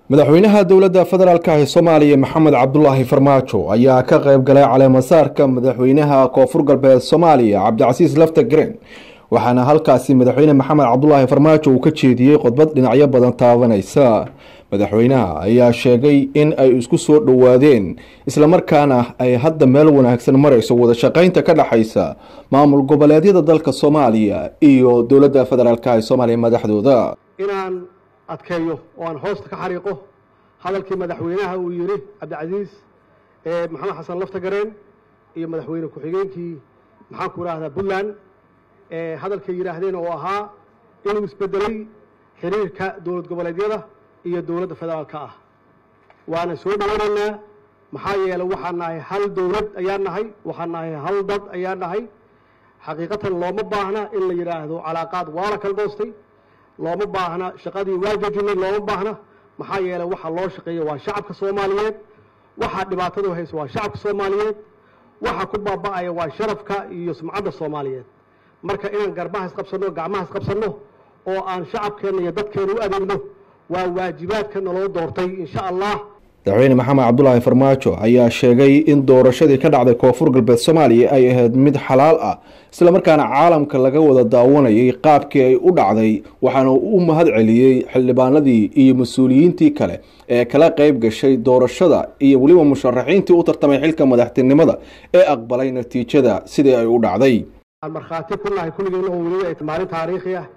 madaxweynaha dowladda federaalk ee soomaaliya maxamed cabdulaahi farmaajo ayaa ka qayb galay caleemasaarka madaxweynaha koonfur galbeed soomaaliya cabdicasiis lafta garen waxaana halkaasi madaxweyne maxamed cabdulaahi farmaajo uu ka jeediyey khudbad dhinacyo badan taabanaysa madaxweynaha ayaa sheegay in ay isku soo dhowaadeen islamarkaana ay hadda meel wanaagsan marayso wada shaqeynta ka dhexaysa maamul goboleedyada dalka soomaaliya iyo dowladda federaalk ee soomaaliya madaxdooda inaan adkeeyo oo aan hoosta ka xariiqo hadalkii madaxweynaha uu yidhi cabdicasiis maxamed xasan lafta gareen iyo madaxweyne ku-xigeenkii maxaan ku idhaahdaa puntland hadalkay yidhaahdeen oo ahaa inuu isbedelay xiriirka dowlad goboleedyada iyo dowladda federaalka ah waana soo dhowanaynaa maxaa yeelay waxaan nahay hal dowlad ayaan nahay waxaan nahay hal dad ayaan nahay xaqiiqatan looma baahna in la yidhaahdo calaaqaad waa la kala goostay looma baahna shaqadii waa jojinay looma baahna maxaa yeelay waxa loo shaqeeya waa shacabka soomaaliyeed waxaa dhibaatadu hayso waa shacabka soomaaliyeed waxa ku baaba'aya waa sharafka iyo sumcadda soomaaliyeed marka inaan garbaha isqabsanno gacmaha isqabsanno oo aan shacabkeenna iyo dadkeena u adeegno waa waajibaadka naloo doortay insha allah madaxweyne maxamed cabdulaahi farmaajo ayaa sheegay in doorashadii ka dhacday koonfur galbeed soomaaliya ay ahayd mid xalaal ah islamarkaana caalamka laga wada daawanayay qaabkii ay u dhacday waxaana u mahad celiyey xildhibaanadii iyo mas-uuliyiintii kale ee kala qeyb gashay doorashada iyo weliba musharaxiintii u tartamay xilka madaxtinimada ee aqbalay natiijada sidii ay u dhacday aan markhaati ku nahay kulligeena oo weliba ay maalin taariikhi ah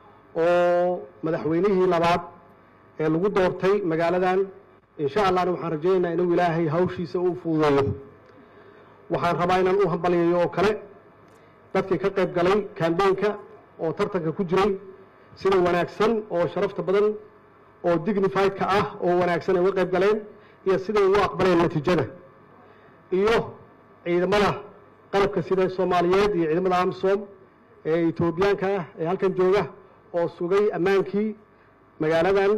oo madaxweynihii labaad ee lagu doortay magaaladan insha allahna waxaan rajaynaynaa inuu ilaahay hawshiisa u fududeeyo waxaan rabaa inaan u hambaliyayo oo kale dadkii ka qayb galay kambeynka oo tartanka ku jiray sida wanaagsan oo sharafta badan oo dignifiedka ah oo wanaagsan ay uga qayb galeen iyo siday ugu aqbaleen natiijada iyo ciidamada qalabka sida soomaaliyeed iyo ciidamada amsom ee etoobiyaanka ah ee halkan jooga oo sugay ammaankii magaaladan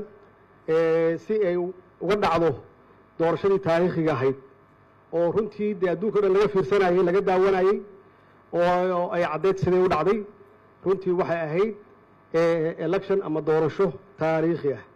si ay uga dhacdo doorashadii taariikhiga ahayd oo runtii dee adduunka o dhan laga fiirsanayey laga daawanayey oo ay caddeyd siday u dhacday runtii waxay ahayd election ama doorasho taariikhi ah